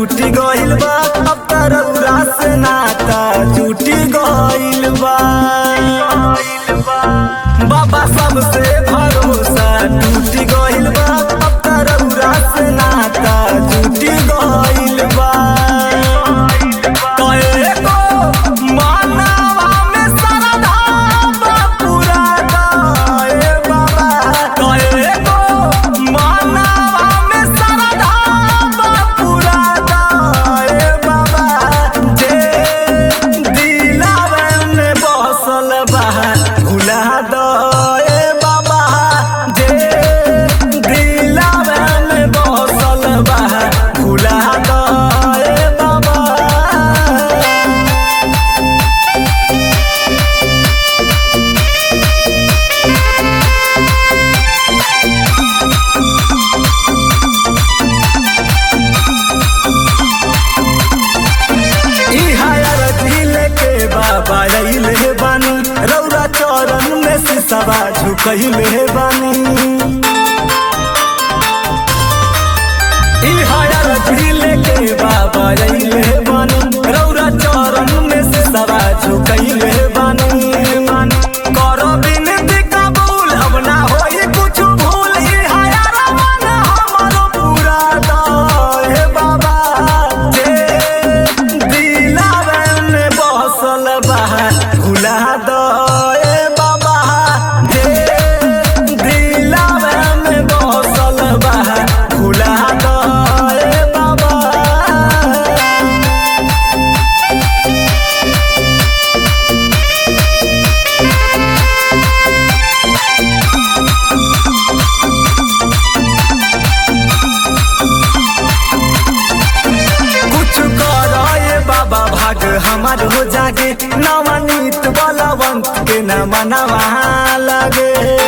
टूटी गइल बा अब तरौरा से नाता टूटी गइल बा बाबा सबसे भरोसा टूटी गइल बा अब तरौरा से नाता टूटी गइल बा कएको मानवा में श्रद्धा बा पूरा गए बाबा कएको मानवा में श्रद्धा बा पूरा गए बाबा जे दिलावे में बसल बा भुला दए बाबा जे दिलावे में बसल बा भुला दए बाबा ई हायर झीले के बाबा अइले बानी रौरा चरण में सिसवा झुकइले बानी ई हायर झीले के बाबा अइले बानी रौरा चरण में सिसवा झुकइले बानी करो बिनती कबूल अब ना होई कुछ भूल ई हायर मन हमरो पूरा दए बाबा जे दिलावे में बसल बा भुला दए बाबा जे दिलावे में बसल बा भुला दए बाबा कुछ करो ये बाबा भाग हमार हो जागे नवनीत बलवंत के न मनवा लगे